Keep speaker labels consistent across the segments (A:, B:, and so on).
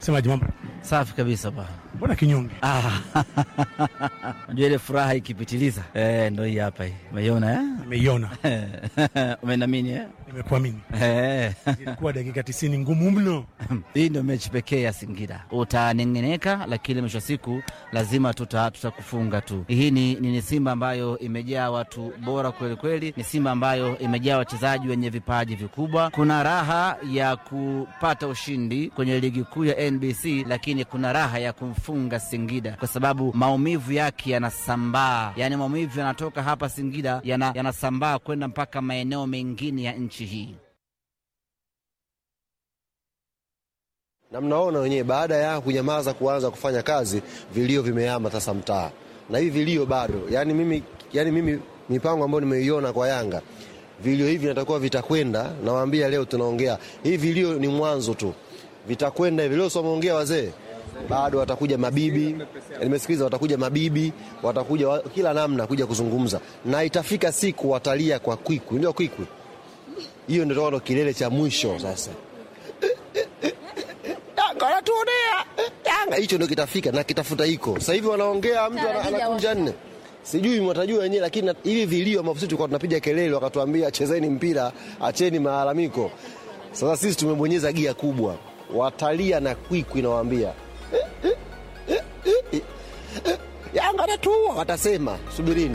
A: Semaji mambo
B: Safi kabisa ba.
A: mbona kinyonge?
B: Ah, Unajua ile furaha ikipitiliza eh, ndo hii hapa hii. Umeiona eh?
A: Nimeiona,
B: Umenamini eh?
A: nimekuamini.
B: Eh.
A: Ilikuwa dakika tisini ngumu mno.
B: Hii ndio mechi pekee ya Singida. Utanengeneka, lakini mwisho wa siku lazima tuta tutakufunga tu. Hii ni, ni, ni Simba ambayo imejaa watu bora kweli kweli, ni Simba ambayo imejaa wachezaji wenye vipaji vikubwa. Kuna raha ya kupata ushindi kwenye ligi kuu ya NBC, lakini kuna raha ya kumfunga Singida kwa sababu maumivu yake yanasambaa, yaani maumivu yanatoka hapa Singida yana, yanasambaa kwenda mpaka maeneo mengine ya nchi hii.
C: na mnaona wenyewe, baada ya kunyamaza kuanza kufanya kazi, vilio vimehama sasa mtaa, na hivi vilio bado. Yani mimi, yani mimi mipango ambayo nimeiona kwa Yanga, vilio hivi natakuwa vitakwenda. Nawaambia leo tunaongea hivi, vilio ni mwanzo tu, vitakwenda hivi. Leo sio wameongea wazee, bado watakuja mabibi, nimesikiliza, watakuja mabibi, watakuja wa, kila namna kuja kuzungumza, na itafika siku watalia kwa kwikwi, ndio kwikwi hiyo, ndio ndo kilele cha mwisho sasa. Yanga wanatuonea Yanga, hicho ndio kitafika na kitafuta hiko. Sasa hivi wanaongea, mtu ana- anakunja nne, sijui mwatajua wenyewe, lakini na- hivi vilio ambavyo sisi tulikuwa tunapiga kelele, wakatuambia chezeni mpira, acheni malalamiko. Sasa sisi tumebonyeza gia kubwa, watalia na kwikwi, nawaambia Yanga anatuua, watasema subirini.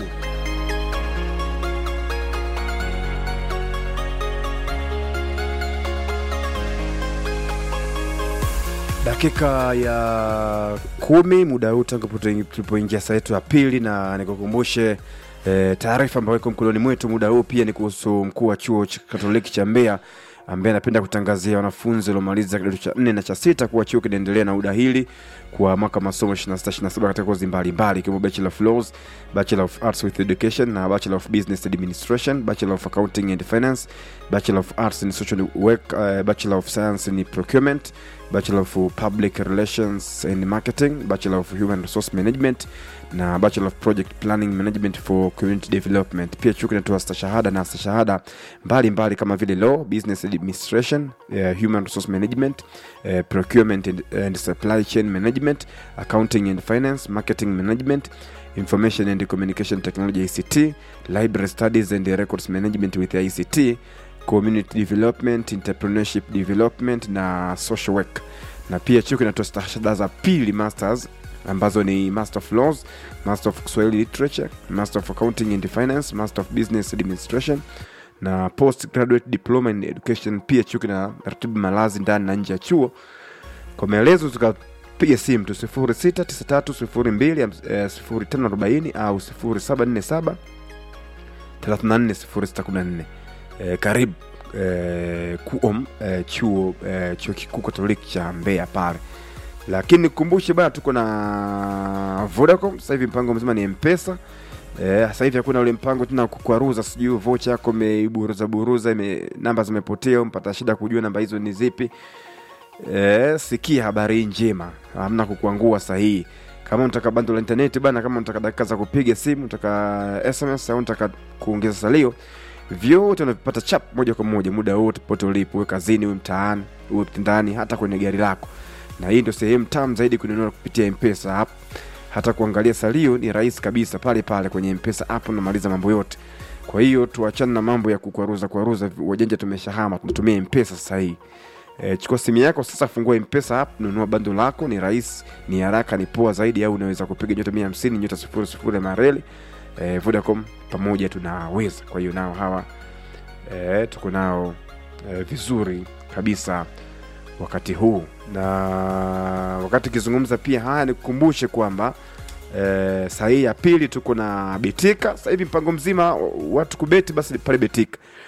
D: Dakika ya kumi muda huu tangu tulipoingia saa yetu ya pili, na nikukumbushe e, taarifa ambayo iko mkononi mwetu muda huu pia ni kuhusu mkuu wa chuo cha Katoliki cha Mbeya ambaye anapenda kutangazia wanafunzi waliomaliza kidato cha nne na cha sita kuwa chuo kinaendelea na udahili kwa mwaka masomo 26 katika kozi mbalimbali ikiwemo Bachelor of Laws, Bachelor of Arts with Education na Bachelor of Business Administration, Bachelor of Accounting and Finance, Bachelor of Arts in Social Work, uh, Bachelor of Science in Procurement, Bachelor of Public Relations and Marketing, Bachelor of Human Resource Management na Bachelor of Project Planning Management for Community Development. Pia chuo kinatoa stashahada na stashahada mbalimbali kama vile Law, Business Administration, uh, Human Resource Management, uh, Procurement and, and Supply Chain Management, Accounting and Finance, Marketing Management, Information and Communication Technology ICT, Library Studies and Records Management with ICT, Community Development, Entrepreneurship Development na Social Work. Na pia chuo kinatoa stashahada za pili masters ambazo ni Master of Laws, Master of Kiswahili Literature, Master of Accounting and Finance, Master of Business Administration na Postgraduate Diploma in Education. Pia chuo kina ratibu malazi ndani na nje ya chuo. Kwa maelezo tukapiga simu tu 0693020540 au 0747 340614. Eh, karibu eh, kuom eh, chuo eh, chuo kikuu Katoliki cha Mbeya pale lakini nikukumbushe bana tuko na Vodacom sasa hivi mpango mzima ni mpesa eh, sasa hivi hakuna ule mpango tena kukwaruza sijui vocha yako imeiburuza buruza ime, namba zimepotea mpata shida kujua namba hizo ni zipi eh, sikia habari hii njema hamna kukuangua sahihi kama unataka bando la intaneti bana kama unataka dakika za kupiga simu unataka sms au unataka kuongeza salio vyote unavipata chap moja kwa moja muda wote pote ulipo uwe kazini uwe mtaani uwe ndani hata kwenye gari lako na hii ndio sehemu tamu zaidi kununua kupitia mpesa app hata kuangalia salio ni rahisi kabisa pale pale kwenye mpesa app unamaliza mambo yote kwa hiyo tuachane na mambo ya kukwaruza kwaruza wajanja tumeshahama tunatumia mpesa sasa hii e, chukua simu yako sasa fungua mpesa app nunua bando lako ni rahisi ni haraka ni poa zaidi au unaweza kupiga nyota mia hamsini nyota sifuri sifuri mareli e, vodacom pamoja tunaweza kwa hiyo nao hawa e, tuko nao e, vizuri kabisa wakati huu na wakati ukizungumza pia haya nikukumbushe kwamba e, saa hii ya pili tuko na betika sasa hivi mpango mzima watu kubeti basi pale betika